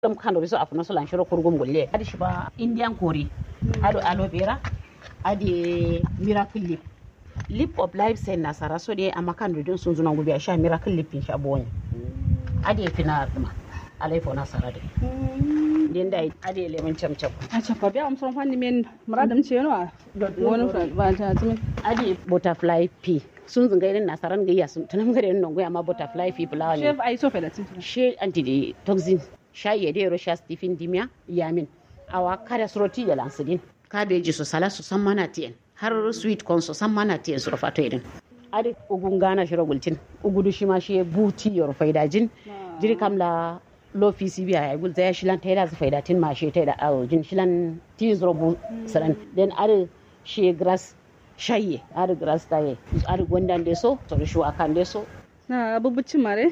dum kando biso afuno so lan shiro kurgum golle adi shiba indian kori ado aloe vera adi miracle lip lip of life sai nasara so de amma kando din sun zuna gubi a sha miracle lip sha bonye adi fina duma alai fo nasara de den dai adi lemon chamcham acha kwa biya amson fanni men muradam ce yana wani ba ta tumi adi butterfly pea sun zunga irin nasaran gayya sun tunam gare nan goya ma butterfly pea flower ne chef ai so fa da tumi she anti toxin shayi ya dero sha stephen dimia yamin awa kada suroti da lansidin kabeji su sala su san mana tiyan har sweet corn su san mana tiyan su rufa to irin adi ugun gana shiro gultin ugudu shi ma shi buti yor faidajin jiri kamla lo fisi biya ya gul zaya shilan taida su faidatin ma shi taida awo jin shilan tin zuro bu saran den adi shi grass shayi adi grass taye adi gwandan de so to shu akan de so na abubucin mare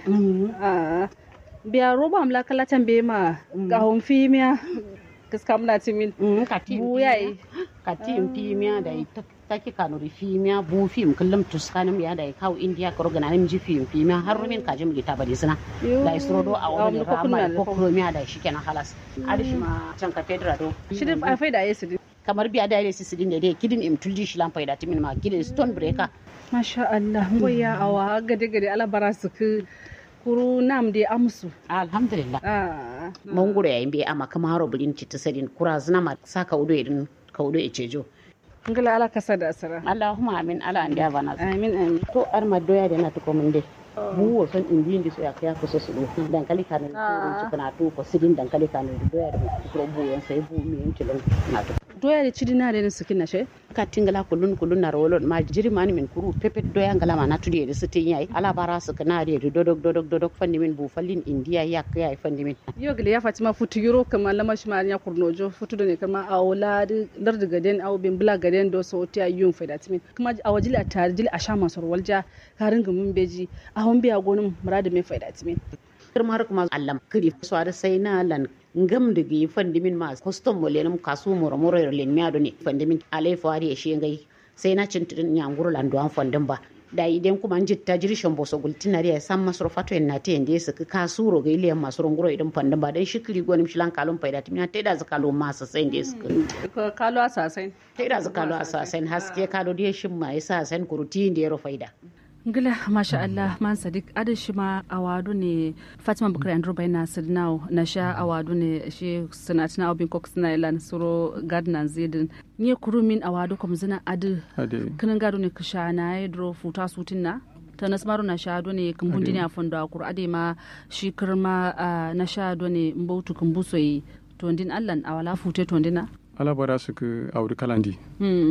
a biya roba amla kala tambe ma gahon fimiya gaska muna timin buya yi katin fimiya da ita taki kanuri fimiya bu fim kullum tuskanin ya da kawo indiya ka rogana nim ji fim fimiya har rumin kaji mu gita bari suna da isro do a wani rama ko kromiya da shi kenan halas adi shi ma can ka fedra do shi da a faida yesu kamar biya da yare sisi din da dai kidin im tuldi shi lan faida timin ma kidin stone breaker masha Allah ngoya awa gade gade ala bara su ku kuru nam de amsu alhamdulillah ah mangoro yayin bai ama kama haro bulin ci sadin kura zina ma sa ka udo irin ka udo e cejo ngala ala kasa da asara allahumma amin ala an da bana amin amin to ar ma doya da na to ko mun dai bu wo son indi indi so ya kaya ko so su do dankali kanu ci kana to ko sidin dankali kanu doya da ko bu yan sai bu mi yan tilon na to doya da cidina da su kina she ka tingala kulun kulun na rolo ma jiri mani min kuru pepet doya ngala ma na tudi da sitin yayi ala bara su kana da dodok dodok dodok fandi min bu fallin indiya ya kaya fandi min yo gele ya fatima futu yuro kama lama shi ma ya kurnojo futu da ne kama a wala lar da gaden au bin bula gaden do so ta yun faida timin kuma a wajili a tare jili a sha masar walja karin gumin beji a hon biya gonin murada mai faida timin kirma har kuma allam kiri so ada sai na lan ngam da gi fandimin ma custom mo lenum kasu moro moro len mi ado ne fandimin alai fari e shi ngai sai na cintirin nyanguru lan duan fandin ba da idan kuma an jitta jirishin boso gultinari ya san masu fato en nate en desa ka kasu ro ga iliyan masu runguro idan fandin ba dan shikiri gonim shilan kalon faida timina tai da zakalo masa sai desa ka kalo asasai tai da zakalo asasai haske kalo da shin ma yasa san kuruti da ya faida ngila masha Allah man sadiq ada shi ma awadu ne Fatima Bukari Andrew bayna sidnaw na sha awadu ne shi sanatina obin kok sina ilan suro gardener zidin ni kuru min awadu kom zina adu kinin gado ne kisha na yedro futa sutin na ta nasmaru na sha do ne kumbun dini a fondo akur ade ma shi kirma na sha do ne mbautu kumbuso yi tondin allan awala fute tondina ala bara su ku awdu kalandi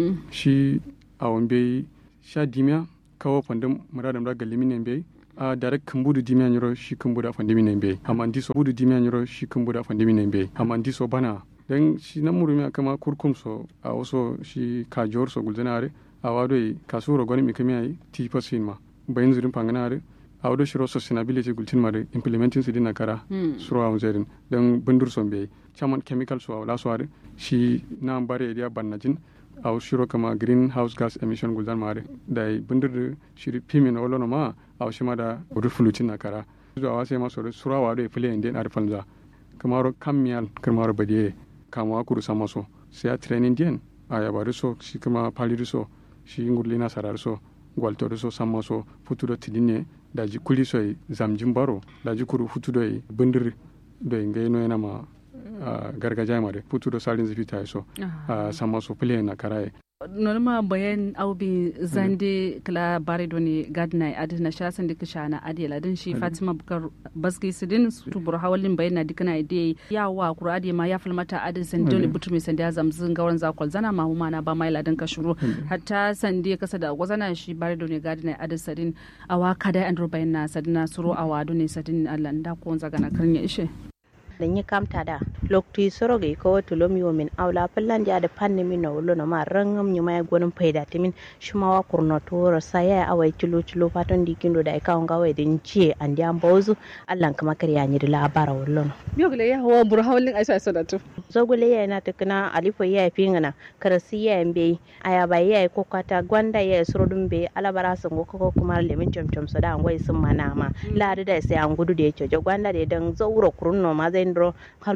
shi awon bai sha dimiya kawo fandin muradam da galimi ne bai a direct kumbudu dimiya nyoro shi kumbuda fandimi ne bai amandi so budu dimiya nyoro shi kumbuda fandimi ne bai amandi so bana dan shi nan murumi kama kurkum so a waso shi kajor so gulzanare a wado kasuro goni mi kamiya ti pasin ma bayin zurin panganare a wado shiro sustainability gultin mare implementing su dina kara suro a zerin dan bundur so bai chaman chemical so wala so are shi na bare dia bannajin a shiro kama greenhouse gas emission guldan mare da bundir shiri pimin olono ma a shima da rufulutin na kara zuwa wase ma sore surawa da fili inde na rufalza kamaro kamiyal kamaro badiye kama kuru sama so sai a training dien a yabaru so shi kama paliru so shi ngurli na sarar so gwaltoru so sama so futudo tidine da ji kuli so zamjin baro da ji kuru futudo bundir do ngaino yana ma Uh, gargajiya mare putu da salin zafi ta so uh, sama so pile na karaye norma bayan aubi zande kala bare doni gadna adi na shasan dika shana adi ladin shi fatima bukar baski sidin su bur hawalin bayan na dika na ide ya wa kura adi ma ya falmata adi san dole butu mai sanda zamzin gawan zakol zana ma huma na ba mai ladin ka shuru hatta sande kasa da gwazana shi bare doni gadna adi sadin awa kada andro bayan na sadina suro awa doni sadin Allah da ko zagana karnya ishe dan yi kamta da lokti soroge ko wato lomi min awla pallan ja da panni min no lono ma rangam nyuma ya gonin faida timin shuma wa kurno to saya awai tilo tilo fatan dikindo da ka nga wai din ci andi an bozu allan kama kariya ni da labara wallono biyo ya hawa bur hawlin aisha sadatu zogule ya na tukuna alifo ya fingana karasi ya mbe aya ba ya ko kata gwanda ya surodun be alabara sun go ko kuma lemin chomchom so da ngoi sun mana ma la da sai an gudu da ya cojo gwanda da dan zauro kurunno ma zai ndro